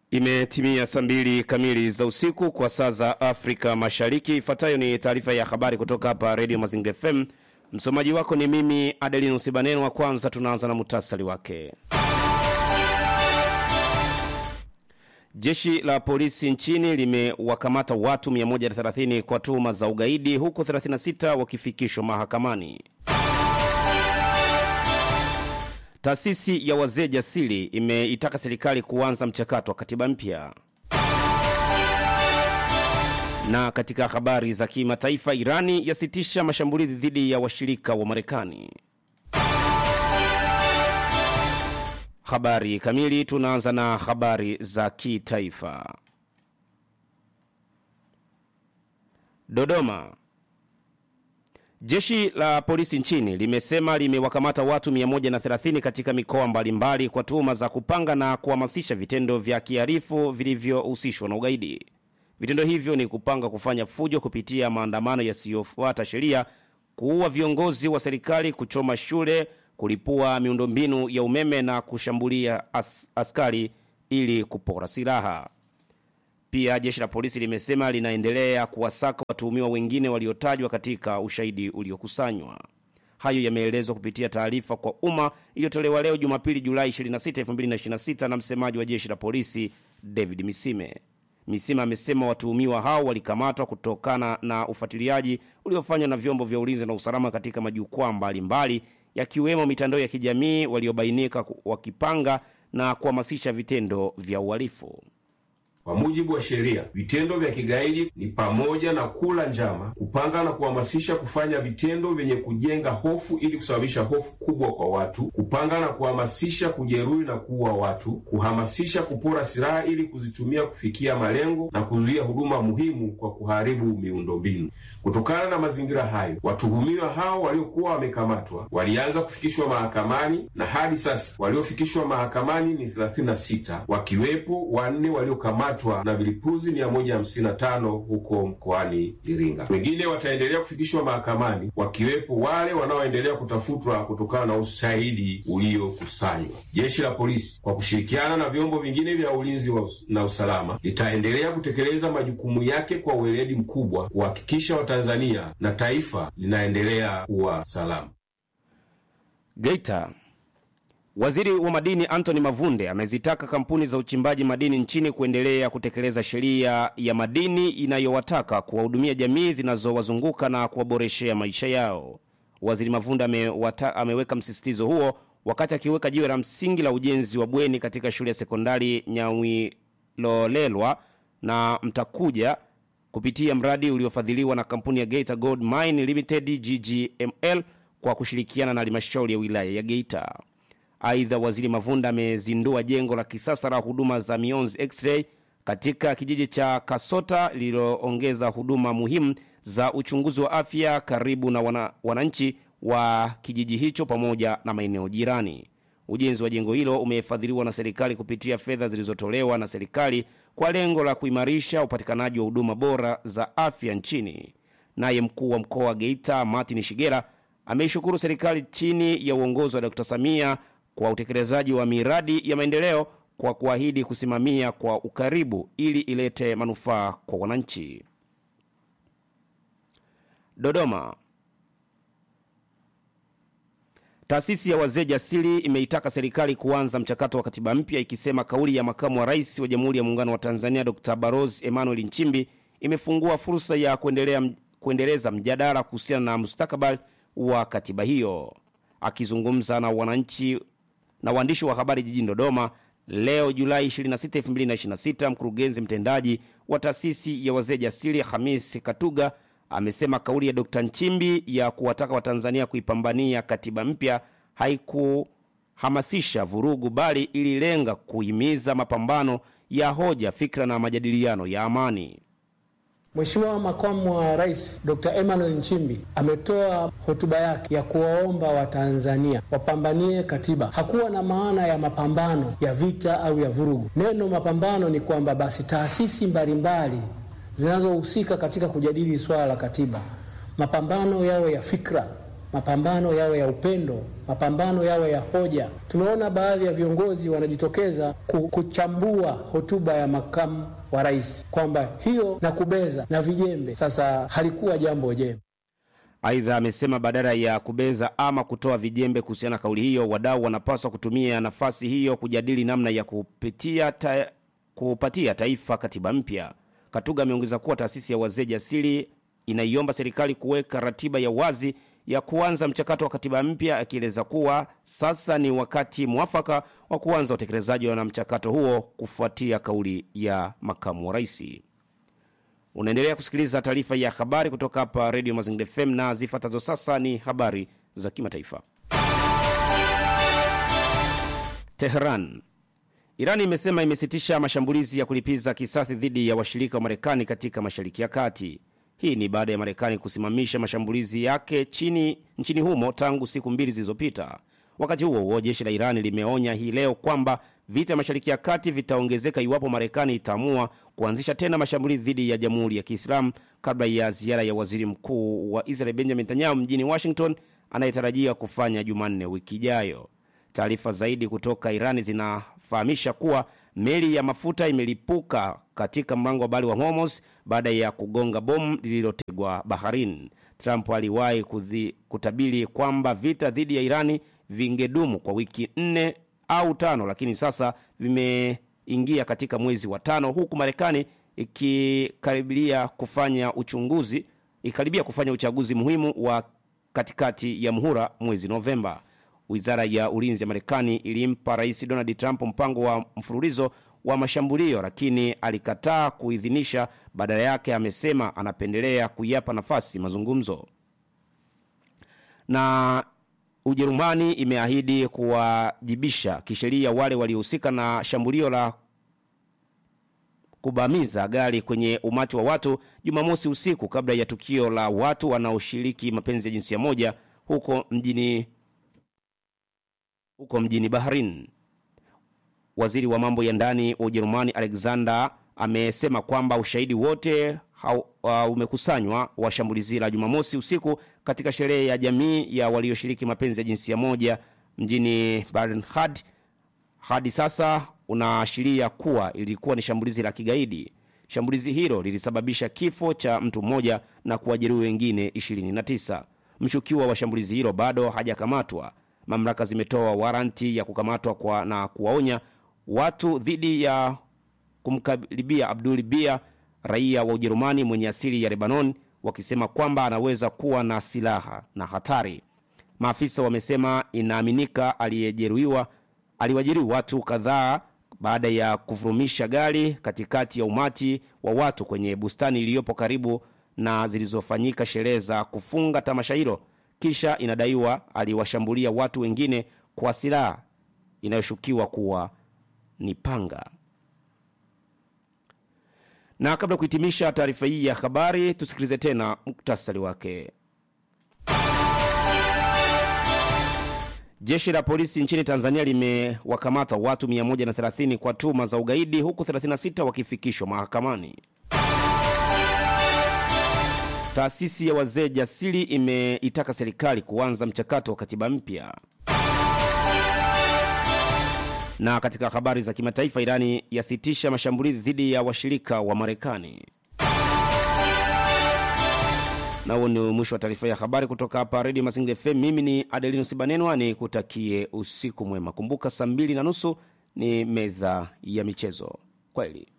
Imetimia saa mbili kamili za usiku kwa saa za Afrika Mashariki. Ifuatayo ni taarifa ya habari kutoka hapa Radio Mazingira FM. Msomaji wako ni mimi Adelinus Ibaneno. Wa kwanza tunaanza na muhtasari wake. Jeshi la polisi nchini limewakamata watu 130 kwa tuhuma za ugaidi huku 36 wakifikishwa mahakamani. Taasisi ya wazee jasiri imeitaka serikali kuanza mchakato wa katiba mpya. Na katika habari za kimataifa, Irani yasitisha mashambulizi dhidi ya washirika wa Marekani. Habari kamili, tunaanza na habari za kitaifa. Dodoma. Jeshi la polisi nchini limesema limewakamata watu 130 katika mikoa mbalimbali kwa tuhuma za kupanga na kuhamasisha vitendo vya kihalifu vilivyohusishwa na ugaidi. Vitendo hivyo ni kupanga kufanya fujo kupitia maandamano yasiyofuata sheria, kuua viongozi wa serikali, kuchoma shule, kulipua miundombinu ya umeme na kushambulia as askari ili kupora silaha. Pia jeshi la polisi limesema linaendelea kuwasaka watuhumiwa wengine waliotajwa katika ushahidi uliokusanywa. Hayo yameelezwa kupitia taarifa kwa umma iliyotolewa leo Jumapili, Julai 26, 2026 na msemaji wa jeshi la polisi David Misime. Misime amesema watuhumiwa hao walikamatwa kutokana na ufuatiliaji uliofanywa na vyombo vya ulinzi na usalama katika majukwaa mbalimbali yakiwemo mitandao ya kijamii, waliobainika wakipanga na kuhamasisha vitendo vya uhalifu. Kwa mujibu wa sheria, vitendo vya kigaidi ni pamoja na kula njama, kupanga na kuhamasisha kufanya vitendo vyenye kujenga hofu ili kusababisha hofu kubwa kwa watu, kupanga na kuhamasisha kujeruhi na kuua watu, kuhamasisha kupora silaha ili kuzitumia kufikia malengo na kuzuia huduma muhimu kwa kuharibu miundombinu. Kutokana na mazingira hayo, watuhumiwa hao waliokuwa wamekamatwa walianza kufikishwa mahakamani na hadi sasa waliofikishwa mahakamani ni 36 wakiwepo wanne waliokamatwa na vilipuzi 155 huko mkoani Iringa. Wengine wataendelea kufikishwa mahakamani wakiwepo wale wanaoendelea kutafutwa kutokana na ushahidi uliokusanywa. Jeshi la polisi kwa kushirikiana na vyombo vingine vya ulinzi na usalama litaendelea kutekeleza majukumu yake kwa uweledi mkubwa kuhakikisha Watanzania na taifa linaendelea kuwa salama. Geita. Waziri wa madini Anthony Mavunde amezitaka kampuni za uchimbaji madini nchini kuendelea kutekeleza sheria ya madini inayowataka kuwahudumia jamii zinazowazunguka na kuwaboreshea maisha yao. Waziri Mavunde amewata, ameweka msisitizo huo wakati akiweka jiwe la msingi la ujenzi wa bweni katika shule ya sekondari Nyawilolelwa na Mtakuja kupitia mradi uliofadhiliwa na kampuni ya Geita Gold Mine Limited GGML kwa kushirikiana na halmashauri ya wilaya ya Geita. Aidha, waziri Mavunda amezindua jengo la kisasa la huduma za mionzi x-ray katika kijiji cha Kasota lililoongeza huduma muhimu za uchunguzi wa afya karibu na wana, wananchi wa kijiji hicho pamoja na maeneo jirani. Ujenzi wa jengo hilo umefadhiliwa na serikali kupitia fedha zilizotolewa na serikali kwa lengo la kuimarisha upatikanaji wa huduma bora za afya nchini. Naye mkuu wa mkoa wa Geita Martin Shigera ameishukuru serikali chini ya uongozi wa Dr. Samia kwa utekelezaji wa miradi ya maendeleo kwa kuahidi kusimamia kwa ukaribu ili ilete manufaa kwa wananchi. Dodoma. Taasisi ya wazee jasiri imeitaka serikali kuanza mchakato wa katiba mpya ikisema kauli ya makamu wa rais wa Jamhuri ya Muungano wa Tanzania Dr. Barozi Emmanuel Nchimbi imefungua fursa ya kuendelea, kuendeleza mjadala kuhusiana na mustakabali wa katiba hiyo. Akizungumza na wananchi na waandishi wa habari jijini Dodoma leo Julai 26, 2026, mkurugenzi mtendaji wa taasisi ya wazee jasiri Hamis Katuga amesema kauli ya Dr. Nchimbi ya kuwataka Watanzania kuipambania katiba mpya haikuhamasisha vurugu, bali ililenga kuhimiza mapambano ya hoja, fikra na majadiliano ya amani. Mheshimiwa Makamu wa Rais Dr. Emmanuel Nchimbi ametoa hotuba yake ya kuwaomba Watanzania wapambanie katiba. Hakuwa na maana ya mapambano ya vita au ya vurugu. Neno mapambano ni kwamba basi taasisi mbalimbali zinazohusika katika kujadili swala la katiba, mapambano yawe ya fikra, mapambano yawe ya upendo, mapambano yawe ya hoja. Tumeona baadhi ya viongozi wanajitokeza kuchambua hotuba ya makamu wa rais kwamba hiyo na kubeza na vijembe. Sasa halikuwa jambo jema. Aidha, amesema badala ya kubeza ama kutoa vijembe kuhusiana na kauli hiyo, wadau wanapaswa kutumia nafasi hiyo kujadili namna ya kupitia ta, kupatia taifa katiba mpya. Katuga ameongeza kuwa taasisi ya wazee jasiri inaiomba serikali kuweka ratiba ya wazi ya kuanza mchakato wa katiba mpya, akieleza kuwa sasa ni wakati mwafaka wa kuanza utekelezaji na mchakato huo kufuatia kauli ya makamu wa rais. Unaendelea kusikiliza taarifa ya habari kutoka hapa redio Mazingira FM na zifuatazo sasa ni habari za kimataifa. Teheran. Iran imesema imesitisha mashambulizi ya kulipiza kisasi dhidi ya washirika wa Marekani katika Mashariki ya Kati. Hii ni baada ya Marekani kusimamisha mashambulizi yake chini nchini humo tangu siku mbili zilizopita. Wakati huo huo, jeshi la Iran limeonya hii leo kwamba vita ya Mashariki ya Kati vitaongezeka iwapo Marekani itaamua kuanzisha tena mashambulizi dhidi ya Jamhuri ya Kiislamu kabla ya ziara ya waziri mkuu wa Israel Benjamin Netanyahu mjini Washington anayetarajia kufanya Jumanne wiki ijayo. Taarifa zaidi kutoka Irani zinafahamisha kuwa meli ya mafuta imelipuka katika mlango wa bahari wa Hormuz baada ya kugonga bomu lililotegwa baharini. Trump aliwahi kutabiri kwamba vita dhidi ya Irani vingedumu kwa wiki nne au tano, lakini sasa vimeingia katika mwezi wa tano, huku Marekani ikikaribia kufanya uchunguzi ikikaribia kufanya uchaguzi muhimu wa katikati ya muhula mwezi Novemba. Wizara ya ulinzi ya Marekani ilimpa Rais Donald Trump mpango wa mfululizo wa mashambulio, lakini alikataa kuidhinisha. Badala yake amesema anapendelea kuyapa nafasi mazungumzo. Na Ujerumani imeahidi kuwajibisha kisheria wale waliohusika na shambulio la kubamiza gari kwenye umati wa watu Jumamosi usiku kabla ya tukio la watu wanaoshiriki mapenzi ya jinsia moja huko mjini huko mjini Bahrain. Waziri wa mambo ya ndani wa Ujerumani Alexander amesema kwamba ushahidi wote uh, umekusanywa wa shambulizi la Jumamosi usiku katika sherehe ya jamii ya walioshiriki mapenzi ya jinsia moja mjini Bernhard hadi sasa unaashiria kuwa ilikuwa ni shambulizi la kigaidi. Shambulizi hilo lilisababisha kifo cha mtu mmoja na kuwajeruhi wengine 29. Mshukiwa wa shambulizi hilo bado hajakamatwa. Mamlaka zimetoa waranti ya kukamatwa kwa na kuwaonya watu dhidi ya kumkaribia Abdul Bia, raia wa Ujerumani mwenye asili ya Lebanon, wakisema kwamba anaweza kuwa na silaha na hatari. Maafisa wamesema inaaminika aliyejeruhiwa aliwajeruhi watu kadhaa baada ya kuvurumisha gari katikati ya umati wa watu kwenye bustani iliyopo karibu na zilizofanyika sherehe za kufunga tamasha hilo. Kisha inadaiwa aliwashambulia watu wengine kwa silaha inayoshukiwa kuwa ni panga. Na kabla ya kuhitimisha taarifa hii ya habari, tusikilize tena muktasari wake. Jeshi la polisi nchini Tanzania limewakamata watu 130 kwa tuhuma za ugaidi huku 36 wakifikishwa mahakamani. Taasisi ya wazee jasiri imeitaka serikali kuanza mchakato wa katiba mpya. Na katika habari za kimataifa, Irani yasitisha mashambulizi dhidi ya washirika wa Marekani. Na huo ni mwisho wa taarifa ya habari kutoka hapa Redio Mazingira FM. Mimi ni Adelinus Banenwa, ni kutakie usiku mwema. Kumbuka saa mbili na nusu ni meza ya michezo. Kweli.